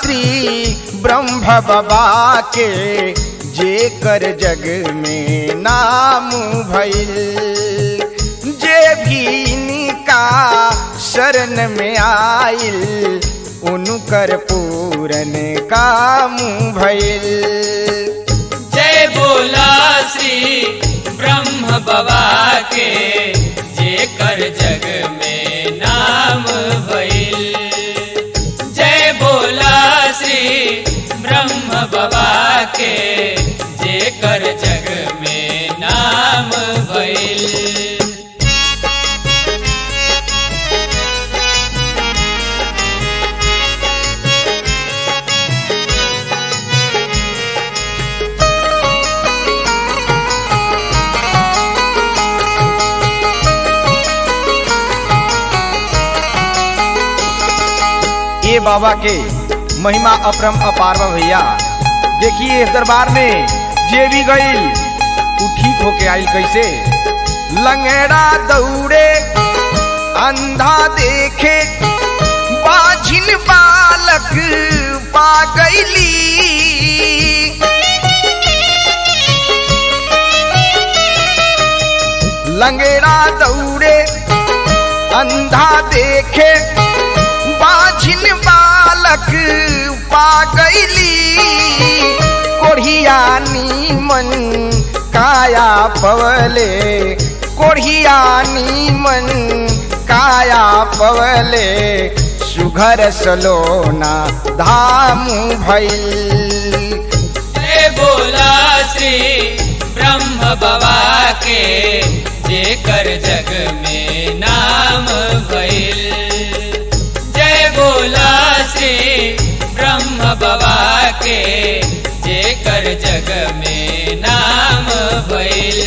श्री ब्रह्म बाबा के जे कर जग में नाम भइल जे भी इनका शरण में आइल उनकर पूरन काम भइल जय बोला श्री ब्रह्म बाबा के जे कर जग में नाम भइल जय बोला श्री ब्रह्म बाबा के जे कर जग में नाम भइल ये बाबा के महिमा अपरम अपार बा भैया देखिए इस दरबार में जे भी गईल उ ठीक होके आइल कैसे लंगड़ा दौड़े अंधा देखे बाझिन बालक पा गईली लंगड़ा दौड़े अंधा देखे बाझिन बालक पा गईली कोढ़िया नीमन काया पवले कोढ़िया नीमन काया पवले सुघर सलोना धाम भइल जय बोला श्री ब्रह्म बाबा के जे कर जग में नाम भइल जय बोला श्री ब्रह्म बाबा के जे कर जग में नाम भइल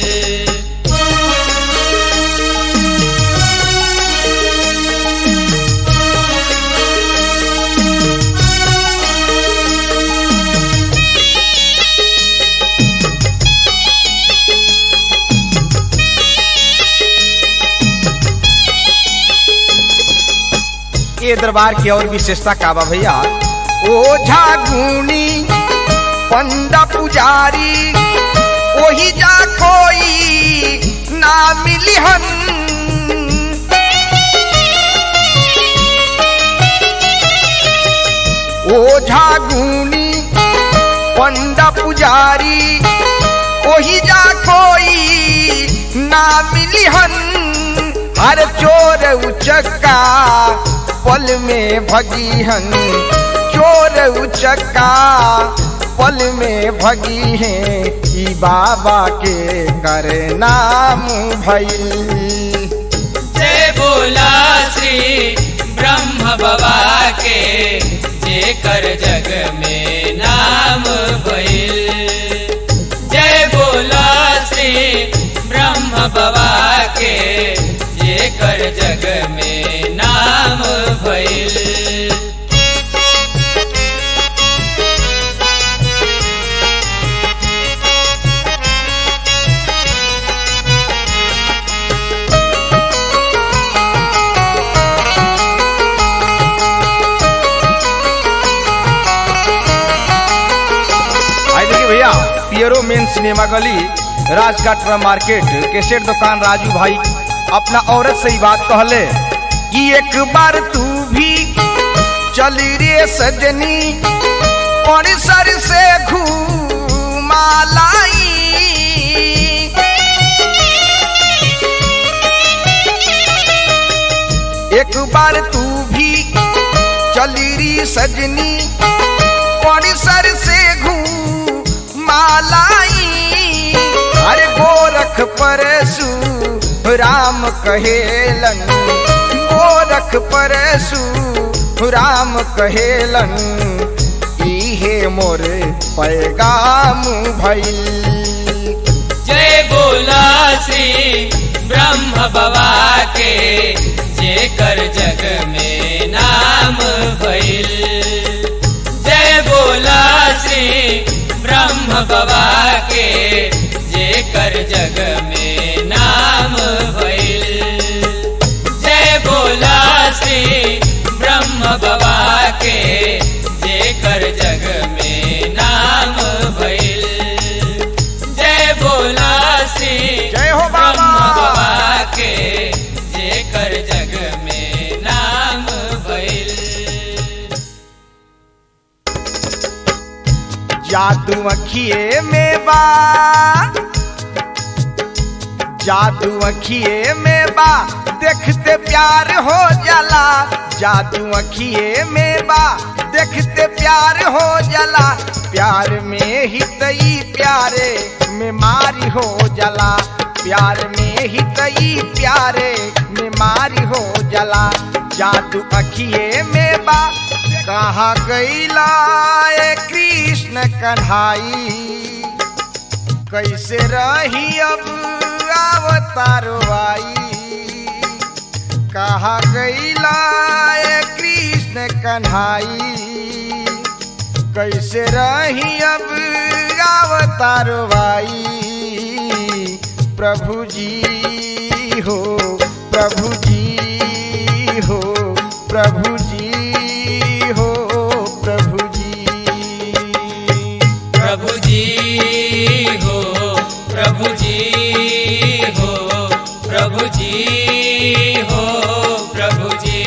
ये दरबार की और विशेषता का बा भैया ओझा गुनी पंडा पुजारी वही जा कोई ना मिलिहन ओझा गुनी पंडा पुजारी वही जा कोई ना मिलिहन हर चोर उचक्का पल में भगी चोर उचक्का पल में भगी है ई बाबा के कर नाम भइल जय बोला श्री ब्रह्म बाबा के जे कर जग में नाम भइल जय बोला श्री ब्रह्म बाबा के जे कर जग में नाम भइल आई देखिए भैया पियरो मेन सिनेमा गली राजघाट मार्केट केसेट दुकान राजू भाई अपना औरत से ही बात कहले कि एक बार तू भी चली रे सजनी परिसर से घूमा लाई एक बार तू भी चली री सजनी परिसर से घूमालाई अरे गोरख परसु राम कहेलन गोरख परसु राम कहेलन इहे मोर पैगाम भइल जय बोला श्री ब्रह्म बाबा के जे कर जग में नाम भइल जय बोला श्री ब्रह्म बाबा के जे कर जग में नाम भइल जय बोला श्री ब्रह्म बाबा के जे कर जादू अखिए में बा जादू अखिए में बा देखते प्यार हो जाला जादू अखिए में बा देखते प्यार हो जाला प्यार में ही तई प्यारे में मारी हो जाला प्यार में ही तई प्यारे में मारी हो जाला जादू अखिए में बा कहाँ गईला ए कृष्ण कन्हाई कैसे रही अब अवतारो आई कहा गईला ए कृष्ण कन्हाई कैसे रही अब अवतारो आई प्रभु जी हो प्रभु जी हो प्रभु जी हो प्रभु जी प्रभु जी हो प्रभु जी हो प्रभु जी हो प्रभु जी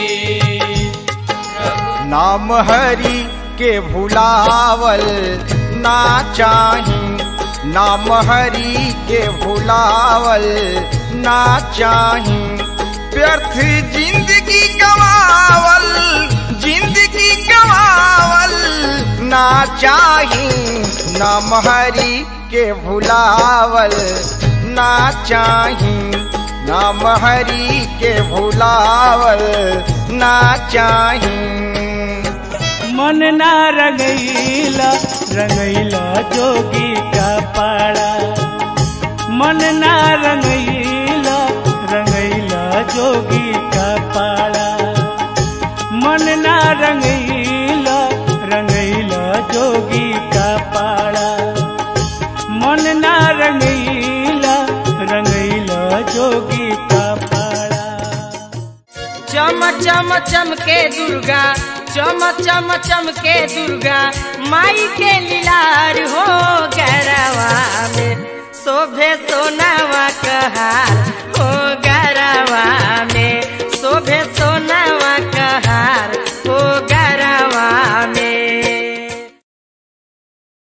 प्रभु नाम हरि के भुलावल ना चाही नाम हरि के भुलावल ना चाही व्यर्थ जिंदगी गवावल जिंदगी गवावल ना चाही नाम हरि के भुलावल ना चाही नाम हरि के भुलावल ना चाही मन ना रंगैला रंगैला जोगी का पाड़ा मन ना रंगैला रंगैला जोगी का पाड़ा मन ना रंगैला रंगैला जोगी का पाड़ा मन ना रंगैला रंगैला जोगी का पाड़ा चम चम चमके दुर्गा चम चम चमके दुर्गा माई के लीलार हो गरवा में शोभे सोनावा कहार